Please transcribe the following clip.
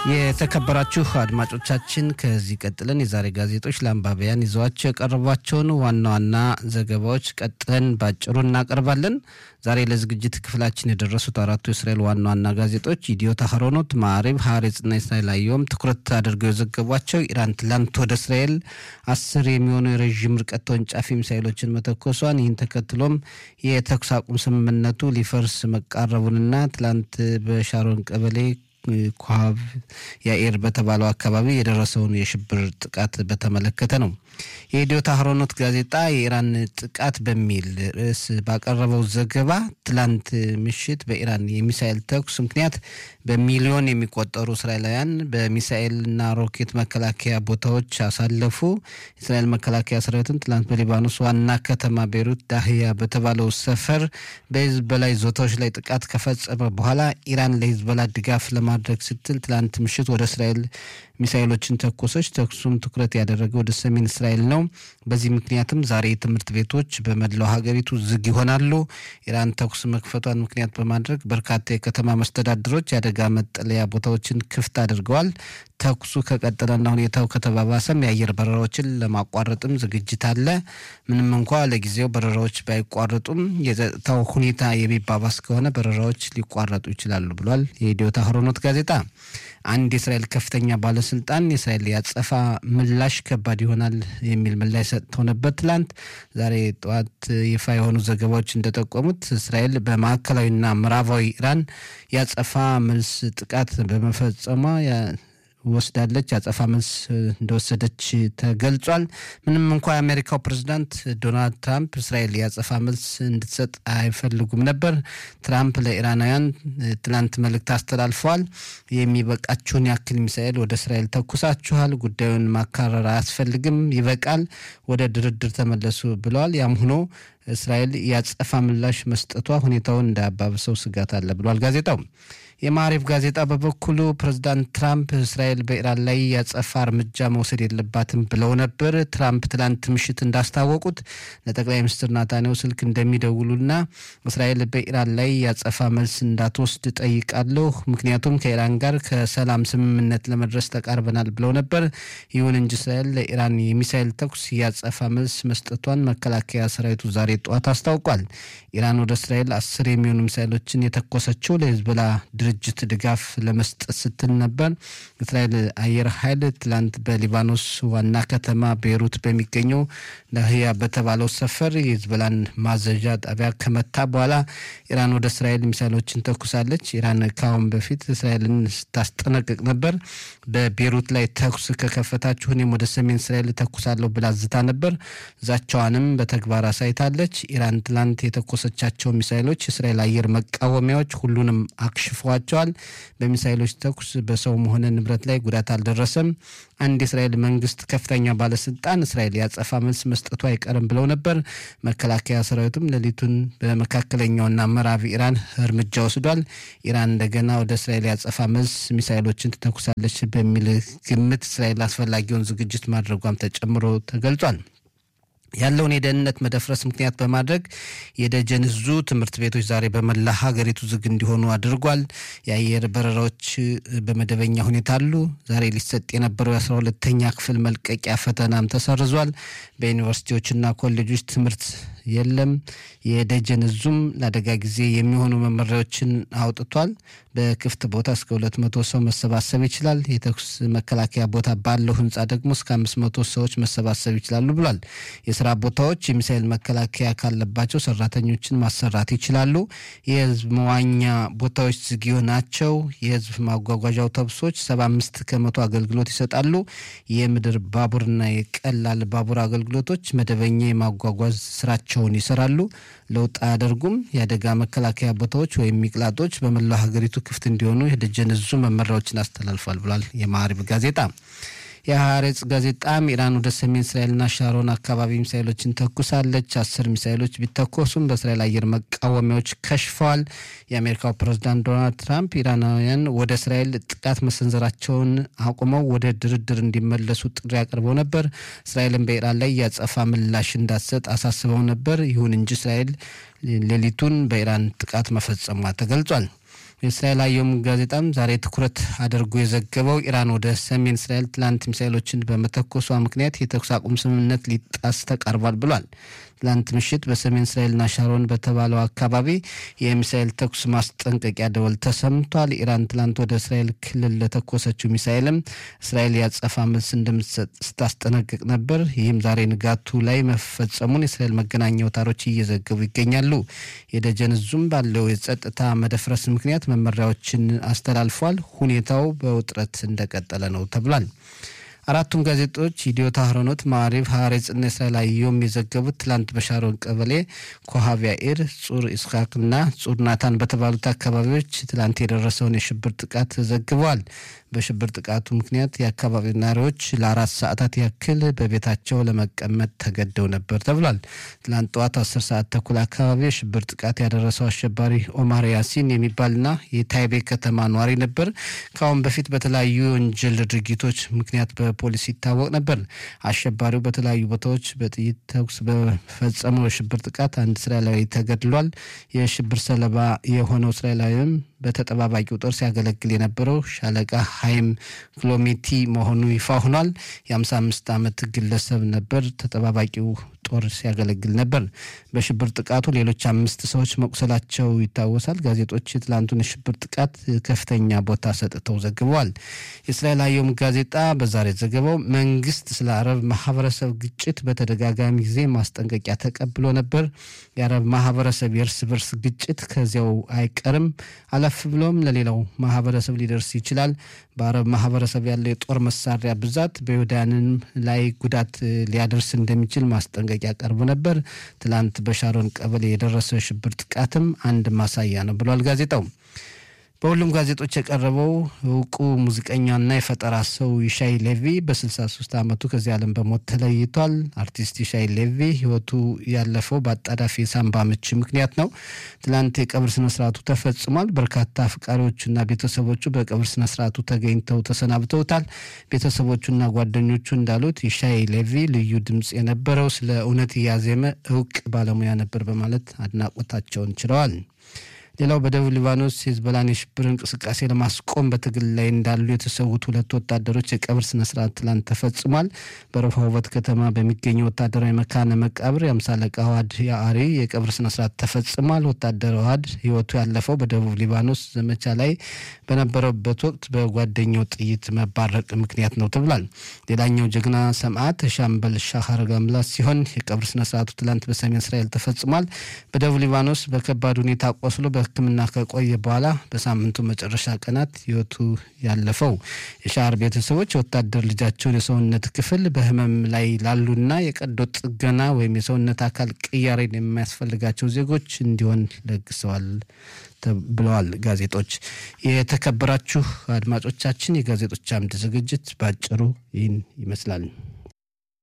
የተከበራችሁ አድማጮቻችን ከዚህ ቀጥለን የዛሬ ጋዜጦች ለአንባቢያን ይዘዋቸው የቀረቧቸውን ዋና ዋና ዘገባዎች ቀጥለን ባጭሩ እናቀርባለን። ዛሬ ለዝግጅት ክፍላችን የደረሱት አራቱ የእስራኤል ዋና ዋና ጋዜጦች ኢዲዮት አህሮኖት፣ ማዕሪብ፣ ሀሬጽና እስራኤል አየሁም ትኩረት አድርገው የዘገቧቸው ኢራን ትላንት ወደ እስራኤል አስር የሚሆኑ የረዥም ርቀት ተወንጫፊ ሚሳይሎችን መተኮሷን ይህን ተከትሎም የተኩስ አቁም ስምምነቱ ሊፈርስ መቃረቡንና ትላንት በሻሮን ቀበሌ ኮሃብ ያኤር በተባለው አካባቢ የደረሰውን የሽብር ጥቃት በተመለከተ ነው። የኢዲዮት አህሮኖት ጋዜጣ የኢራን ጥቃት በሚል ርዕስ ባቀረበው ዘገባ ትላንት ምሽት በኢራን የሚሳኤል ተኩስ ምክንያት በሚሊዮን የሚቆጠሩ እስራኤላውያን በሚሳኤልና ሮኬት መከላከያ ቦታዎች አሳለፉ። የእስራኤል መከላከያ ሰራዊትም ትላንት በሊባኖስ ዋና ከተማ ቤይሩት ዳህያ በተባለው ሰፈር በሂዝቦላ ይዞታዎች ላይ ጥቃት ከፈጸመ በኋላ ኢራን ለሂዝቦላ ድጋፍ ለማድረግ ስትል ትላንት ምሽት ወደ እስራኤል ሚሳይሎችን ተኮሰች። ተኩሱም ትኩረት ያደረገ ወደ ሰሜን እስራኤል ነው። በዚህ ምክንያትም ዛሬ ትምህርት ቤቶች በመላው ሀገሪቱ ዝግ ይሆናሉ። ኢራን ተኩስ መክፈቷን ምክንያት በማድረግ በርካታ የከተማ መስተዳድሮች የአደጋ መጠለያ ቦታዎችን ክፍት አድርገዋል። ተኩሱ ከቀጠለና ሁኔታው ከተባባሰም የአየር በረራዎችን ለማቋረጥም ዝግጅት አለ። ምንም እንኳ ለጊዜው በረራዎች ባይቋረጡም የጸጥታው ሁኔታ የሚባባስ ከሆነ በረራዎች ሊቋረጡ ይችላሉ ብሏል የኢዲዮት አህሮኖት ጋዜጣ። አንድ የእስራኤል ከፍተኛ ባለስልጣን የእስራኤል ያጸፋ ምላሽ ከባድ ይሆናል የሚል ምላሽ ሰጥተው ነበር ትላንት። ዛሬ ጠዋት ይፋ የሆኑ ዘገባዎች እንደጠቆሙት እስራኤል በማዕከላዊና ምዕራባዊ ኢራን ያጸፋ መልስ ጥቃት በመፈጸሟ ወስዳለች አጸፋ መልስ እንደወሰደች ተገልጿል። ምንም እንኳ የአሜሪካው ፕሬዝዳንት ዶናልድ ትራምፕ እስራኤል የአጸፋ መልስ እንድትሰጥ አይፈልጉም ነበር። ትራምፕ ለኢራናውያን ትላንት መልእክት አስተላልፈዋል። የሚበቃችሁን ያክል ሚሳኤል ወደ እስራኤል ተኩሳችኋል፣ ጉዳዩን ማካረር አያስፈልግም፣ ይበቃል፣ ወደ ድርድር ተመለሱ ብለዋል። ያም ሆኖ እስራኤል የአጸፋ ምላሽ መስጠቷ ሁኔታውን እንዳያባብሰው ስጋት አለ ብሏል ጋዜጣው። የማሪፍ ጋዜጣ በበኩሉ ፕሬዚዳንት ትራምፕ እስራኤል በኢራን ላይ ያጸፋ እርምጃ መውሰድ የለባትም ብለው ነበር። ትራምፕ ትላንት ምሽት እንዳስታወቁት ለጠቅላይ ሚኒስትር ናታንያሁ ስልክ እንደሚደውሉና እስራኤል በኢራን ላይ ያጸፋ መልስ እንዳትወስድ ጠይቃለሁ፣ ምክንያቱም ከኢራን ጋር ከሰላም ስምምነት ለመድረስ ተቃርበናል ብለው ነበር። ይሁን እንጂ እስራኤል ለኢራን የሚሳይል ተኩስ ያጸፋ መልስ መስጠቷን መከላከያ ሰራዊቱ ዛሬ ጠዋት አስታውቋል። ኢራን ወደ እስራኤል አስር የሚሆኑ ሚሳይሎችን የተኮሰችው ለሂዝቦላ ድርጅት ድጋፍ ለመስጠት ስትል ነበር። እስራኤል አየር ኃይል ትላንት በሊባኖስ ዋና ከተማ ቤይሩት በሚገኘው ላህያ በተባለው ሰፈር የሂዝቦላን ማዘዣ ጣቢያ ከመታ በኋላ ኢራን ወደ እስራኤል ሚሳይሎችን ተኩሳለች። ኢራን ከአሁን በፊት እስራኤልን ስታስጠነቅቅ ነበር። በቤይሩት ላይ ተኩስ ከከፈታችሁ እኔም ወደ ሰሜን እስራኤል ተኩሳለሁ ብላ ዝታ ነበር። ዛቻዋንም በተግባር አሳይታለች። ኢራን ትላንት የተኮሰቻቸው ሚሳይሎች የእስራኤል አየር መቃወሚያዎች ሁሉንም አክሽፈዋቸዋል። በሚሳይሎች ተኩስ በሰውም ሆነ ንብረት ላይ ጉዳት አልደረሰም። አንድ የእስራኤል መንግስት ከፍተኛ ባለስልጣን እስራኤል ያጸፋ መልስ መስጠቱ አይቀርም ብለው ነበር። መከላከያ ሰራዊቱም ሌሊቱን በመካከለኛውና ምዕራብ ኢራን እርምጃ ወስዷል። ኢራን እንደገና ወደ እስራኤል ያጸፋ መልስ ሚሳይሎችን ትተኩሳለች በሚል ግምት እስራኤል አስፈላጊውን ዝግጅት ማድረጓም ተጨምሮ ተገልጿል። ያለውን የደህንነት መደፍረስ ምክንያት በማድረግ የደጀን እዙ ትምህርት ቤቶች ዛሬ በመላ ሀገሪቱ ዝግ እንዲሆኑ አድርጓል። የአየር በረራዎች በመደበኛ ሁኔታ አሉ። ዛሬ ሊሰጥ የነበረው የአስራ ሁለተኛ ክፍል መልቀቂያ ፈተናም ተሰርዟል። በዩኒቨርሲቲዎችና ኮሌጆች ትምህርት የለም። የደጀን እዙም ለአደጋ ጊዜ የሚሆኑ መመሪያዎችን አውጥቷል። በክፍት ቦታ እስከ ሁለት መቶ ሰው መሰባሰብ ይችላል። የተኩስ መከላከያ ቦታ ባለው ህንፃ ደግሞ እስከ አምስት መቶ ሰዎች መሰባሰብ ይችላሉ ብሏል። የስራ ቦታዎች የሚሳኤል መከላከያ ካለባቸው ሰራተኞችን ማሰራት ይችላሉ። የህዝብ መዋኛ ቦታዎች ዝግ ናቸው። የህዝብ ማጓጓዣ አውቶቡሶች ሰባ አምስት ከመቶ አገልግሎት ይሰጣሉ። የምድር ባቡርና የቀላል ባቡር አገልግሎቶች መደበኛ የማጓጓዝ ስራቸውን ይሰራሉ። ለውጥ አያደርጉም። የአደጋ መከላከያ ቦታዎች ወይም ሚቅላጦች በመላው ሀገሪቱ ክፍት እንዲሆኑ የደጀን እዙ መመሪያዎችን አስተላልፏል ብሏል የማዕሪብ ጋዜጣ። የሀሬጽ ጋዜጣም ኢራን ወደ ሰሜን እስራኤልና ሻሮን አካባቢ ሚሳይሎችን ተኩሳለች። አስር ሚሳይሎች ቢተኮሱም በእስራኤል አየር መቃወሚያዎች ከሽፈዋል። የአሜሪካው ፕሬዝዳንት ዶናልድ ትራምፕ ኢራናውያን ወደ እስራኤል ጥቃት መሰንዘራቸውን አቁመው ወደ ድርድር እንዲመለሱ ጥሪ አቅርበው ነበር። እስራኤልን በኢራን ላይ ያጸፋ ምላሽ እንዳትሰጥ አሳስበው ነበር። ይሁን እንጂ እስራኤል ሌሊቱን በኢራን ጥቃት መፈጸሟ ተገልጿል። የእስራኤል አየም ጋዜጣም ዛሬ ትኩረት አድርጎ የዘገበው ኢራን ወደ ሰሜን እስራኤል ትላንት ሚሳይሎችን በመተኮሷ ምክንያት የተኩስ አቁም ስምምነት ሊጣስ ተቃርቧል ብሏል። ትላንት ምሽት በሰሜን እስራኤልና ሻሮን በተባለው አካባቢ የሚሳኤል ተኩስ ማስጠንቀቂያ ደወል ተሰምቷል። ኢራን ትላንት ወደ እስራኤል ክልል ለተኮሰችው ሚሳኤልም እስራኤል ያጸፋ መልስ እንደምትሰጥ ስታስጠነቅቅ ነበር። ይህም ዛሬ ንጋቱ ላይ መፈጸሙን የእስራኤል መገናኛ አውታሮች እየዘገቡ ይገኛሉ። የደጀን ዙም ባለው የጸጥታ መደፍረስ ምክንያት መመሪያዎችን አስተላልፏል። ሁኔታው በውጥረት እንደቀጠለ ነው ተብሏል። አራቱም ጋዜጦች ኢዲዮት አህሮኖት፣ ማዕሪብ፣ ሀሬጽና እስራኤል አየሁም የዘገቡት ትላንት በሻሮን ቀበሌ ኮሃቪያ ኢር፣ ጹር ኢስሐቅና ጹር ናታን በተባሉት አካባቢዎች ትላንት የደረሰውን የሽብር ጥቃት ዘግበዋል። በሽብር ጥቃቱ ምክንያት የአካባቢው ነዋሪዎች ለአራት ሰዓታት ያክል በቤታቸው ለመቀመጥ ተገደው ነበር ተብሏል። ትላንት ጠዋት አስር ሰዓት ተኩል አካባቢ የሽብር ጥቃት ያደረሰው አሸባሪ ኦማር ያሲን የሚባልና የታይቤ ከተማ ነዋሪ ነበር። ከአሁን በፊት በተለያዩ የወንጀል ድርጊቶች ምክንያት በፖሊስ ይታወቅ ነበር። አሸባሪው በተለያዩ ቦታዎች በጥይት ተኩስ በፈጸመው የሽብር ጥቃት አንድ እስራኤላዊ ተገድሏል። የሽብር ሰለባ የሆነው እስራኤላዊም በተጠባባቂው ጦር ሲያገለግል የነበረው ሻለቃ ሀይም ክሎሜቲ መሆኑ ይፋ ሆኗል። የ55 ዓመት ግለሰብ ነበር። ተጠባባቂው ጦር ሲያገለግል ነበር። በሽብር ጥቃቱ ሌሎች አምስት ሰዎች መቁሰላቸው ይታወሳል። ጋዜጦች የትላንቱን የሽብር ጥቃት ከፍተኛ ቦታ ሰጥተው ዘግበዋል። የእስራኤል አየም ጋዜጣ በዛሬ ዘገባው መንግስት ስለ አረብ ማህበረሰብ ግጭት በተደጋጋሚ ጊዜ ማስጠንቀቂያ ተቀብሎ ነበር። የአረብ ማህበረሰብ የእርስ በርስ ግጭት ከዚያው አይቀርም፣ አለፍ ብሎም ለሌላው ማህበረሰብ ሊደርስ ይችላል። በአረብ ማህበረሰብ ያለው የጦር መሳሪያ ብዛት በይሁዳንም ላይ ጉዳት ሊያደርስ እንደሚችል ማስጠንቀቂያ ቀርቦ ነበር። ትላንት በሻሮን ቀበሌ የደረሰው የሽብር ጥቃትም አንድ ማሳያ ነው ብሏል ጋዜጣው። በሁሉም ጋዜጦች የቀረበው እውቁ ሙዚቀኛና የፈጠራ ሰው ይሻይ ሌቪ በ63 ዓመቱ ከዚህ ዓለም በሞት ተለይቷል። አርቲስት ይሻይ ሌቪ ህይወቱ ያለፈው በአጣዳፊ የሳምባ ምች ምክንያት ነው። ትላንት የቀብር ስነስርዓቱ ተፈጽሟል። በርካታ አፍቃሪዎቹና ቤተሰቦቹ በቀብር ስነስርዓቱ ተገኝተው ተሰናብተውታል። ቤተሰቦቹና ጓደኞቹ እንዳሉት ይሻይ ሌቪ ልዩ ድምፅ የነበረው ስለ እውነት እያዜመ እውቅ ባለሙያ ነበር በማለት አድናቆታቸውን ችለዋል። ሌላው በደቡብ ሊባኖስ የሂዝቦላን የሽብር እንቅስቃሴ ለማስቆም በትግል ላይ እንዳሉ የተሰዉት ሁለት ወታደሮች የቀብር ስነስርዓት ትላንት ተፈጽሟል። በረሆቦት ከተማ በሚገኘው ወታደራዊ መካነ መቃብር የአምሳ አለቃ ዋድ የአሪ የቀብር ስነስርዓት ተፈጽሟል። ወታደር ዋድ ህይወቱ ያለፈው በደቡብ ሊባኖስ ዘመቻ ላይ በነበረበት ወቅት በጓደኛው ጥይት መባረቅ ምክንያት ነው ተብሏል። ሌላኛው ጀግና ሰማዕት ሻምበል ሻሃር ጋምላስ ሲሆን የቀብር ስነስርዓቱ ትላንት በሰሜን እስራኤል ተፈጽሟል። በደቡብ ሊባኖስ በከባድ ሁኔታ ቆስሎ ሕክምና ከቆየ በኋላ በሳምንቱ መጨረሻ ቀናት ህይወቱ ያለፈው የሻር ቤተሰቦች የወታደር ልጃቸውን የሰውነት ክፍል በህመም ላይ ላሉና የቀዶ ጥገና ወይም የሰውነት አካል ቅያሬን የሚያስፈልጋቸው ዜጎች እንዲሆን ለግሰዋል ብለዋል ጋዜጦች። የተከበራችሁ አድማጮቻችን የጋዜጦች አምድ ዝግጅት ባጭሩ ይህን ይመስላል።